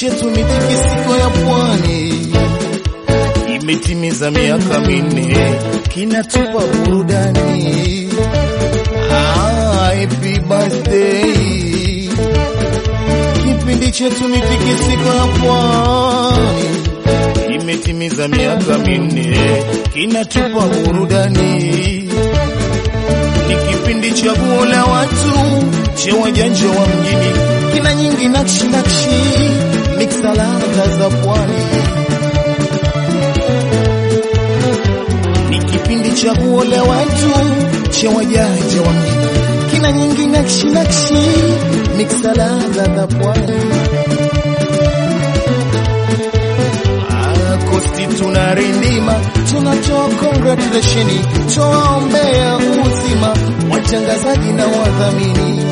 chetu mitikisiko ya pwani imetimiza miaka minne, kinatupa burudani. Ah, happy birthday! Kipindi chetu mitikisiko ya pwani imetimiza miaka minne, kinatupa burudani. Ni kipindi cha la watu cha wajanja wa mjini, kina nyingi nakshi nakshi, miksa ladha za pwani. Ni kipindi cha la watu cha wajanja wa mjini, kina nyingi nakshi nakshi, miksa ladha za pwani. Kosti tunarindima, tunatoa congratulation, tuwaombea uzima watangazaji na wadhamini.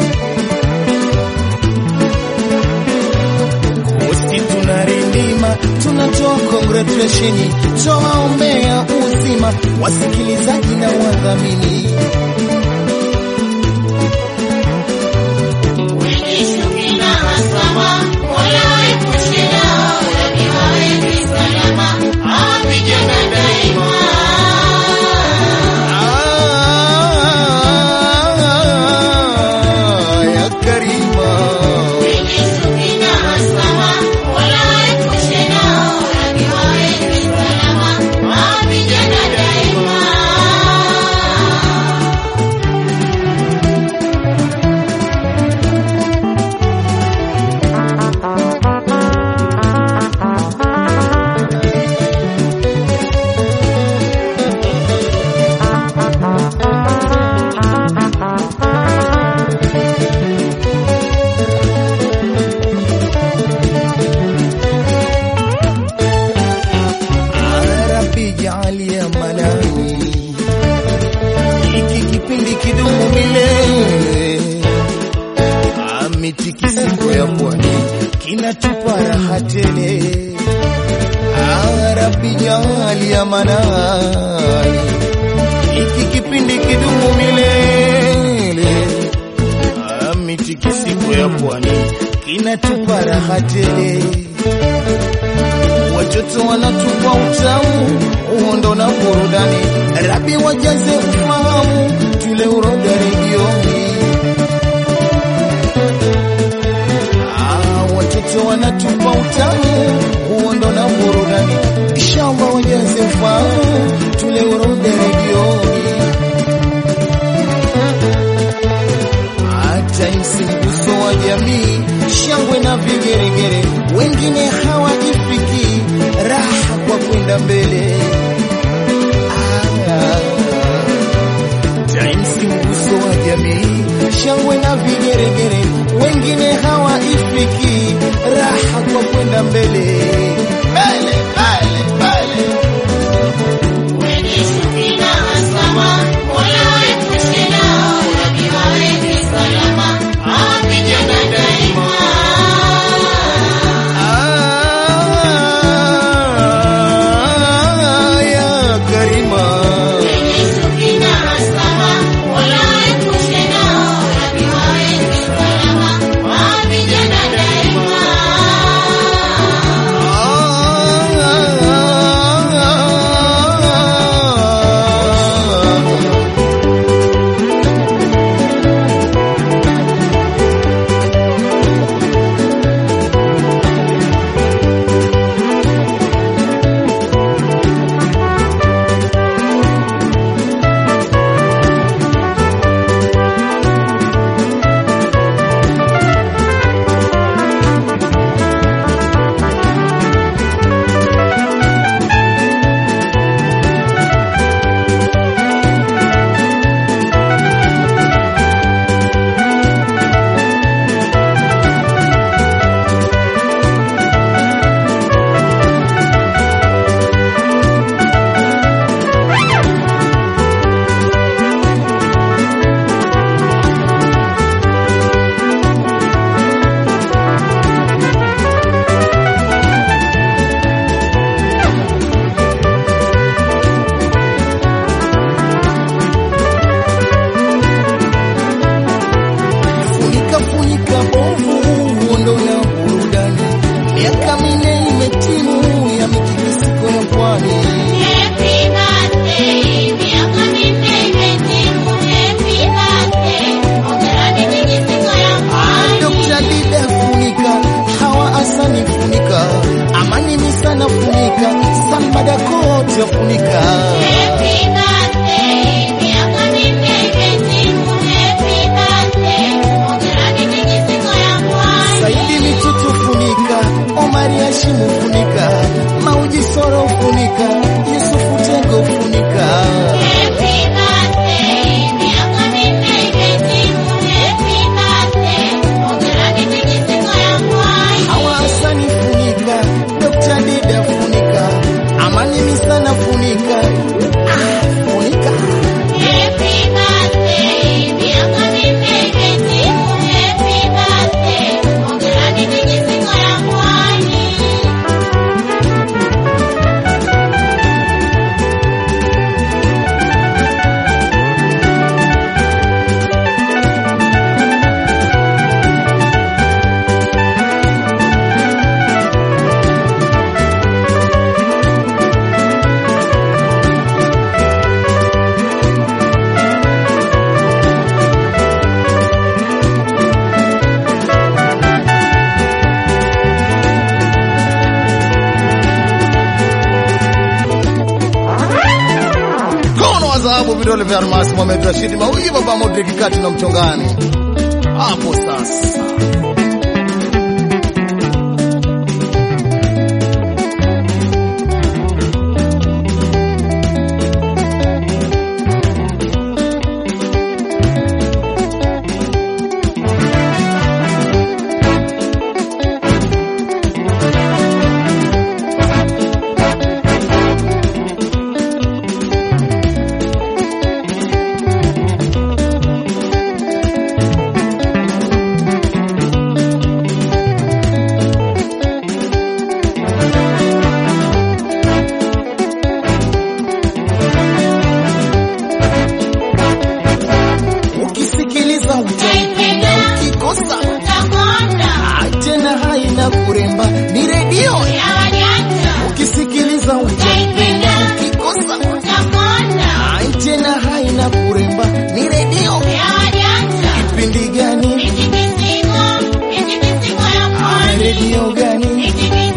Kosti tunarindima, tunatoa congratulation, tuwaombea uzima wasikilizaji na wadhamini. Ah, ya Karima. Rabbi jaalia manani, hiki kipindi kidumu milele. Mitikisiko ya pwani kinatupa raha tele. Ah, Rabbi jaalia manani, hiki kipindi kidumu milele. Ah, Mitikisiko ya pwani kinatupa raha tele watoto wanatupa utamu, uhondo na burudani. Rabi wajaze ufahamu, tule uroga redioni. Ah, watoto wanatupa utamu, uhondo na burudani. Inshallah wajaze ufahamu, tule uroga redioni. hata msimguso wa jamii, shangwe na vigeregere, wengine hawajifiki raha kwa kwenda mbele. Ah, Times mguso wa jamii, shangwe na vigeregere, wengine hawaifiki raha kwa kwenda mbele mbele mbele mbele. Ah, ya Karima. Ah, Salve Almas Mohamed Rashid Mauyi baba Modric kati na mchongani hapo sasa. Ukisikiliza utaipenda, ukikosa Ah, tena haina kuremba, ni redio. Ukisikiliza utaipenda, ukikosa Ah, tena haina kuremba, ni redio. Kipindi gani? Ah, redio gani?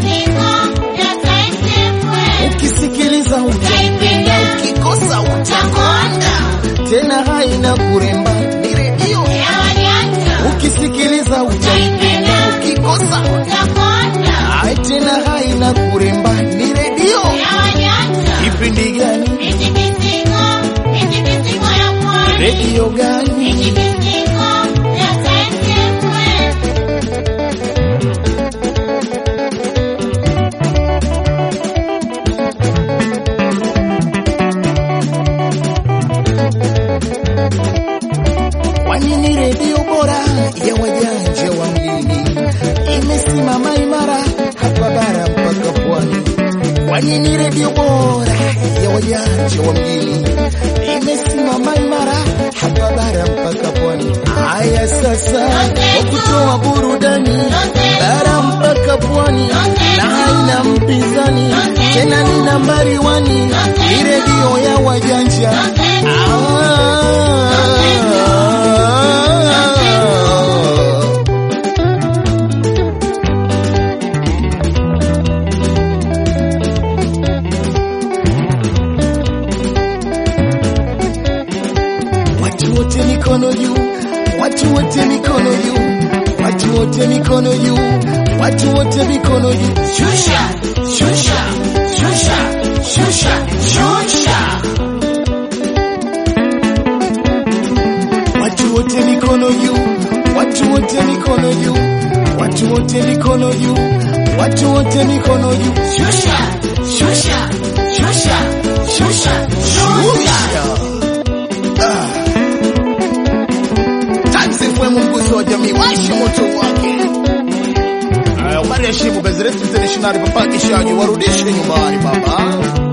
Ukisikiliza utaipenda, ukikosa utakonda. Tena haina kuremba, ni redio. Ukisikiliza utaipenda, ukikosa Ah, tena haina kuremba, ni redio. Kipindi gani? Redio gani? Kwani ni redio bora ya wajanja wa mjini, imesimama imara hapa bara mpaka pwani. Kwani ni redio bora ya wajanja wa mjini, imesimama imara hapa bara mpaka pwani. Haya sasa, kwa kutoa burudani bara mpaka pwani, na haina mpinzani tena, ni nambari wani, ni redio ya wajanja ah. Watu wote mikono juu, watu wote mikono juu, watu wote mikono juu, watu wote mikono juu. Shusha, shusha, shusha, shusha, shusha. Watu wote mikono juu, watu wote mikono juu, watu wote mikono juu, watu wote mikono juu. Shusha, shusha, shusha, shusha, shusha. Ah. Tansi FM mguso wa jamii, washe moto wake. Aya, Umari heshimu gazeti internationali, papa kishaji warudishe nyumbani baba.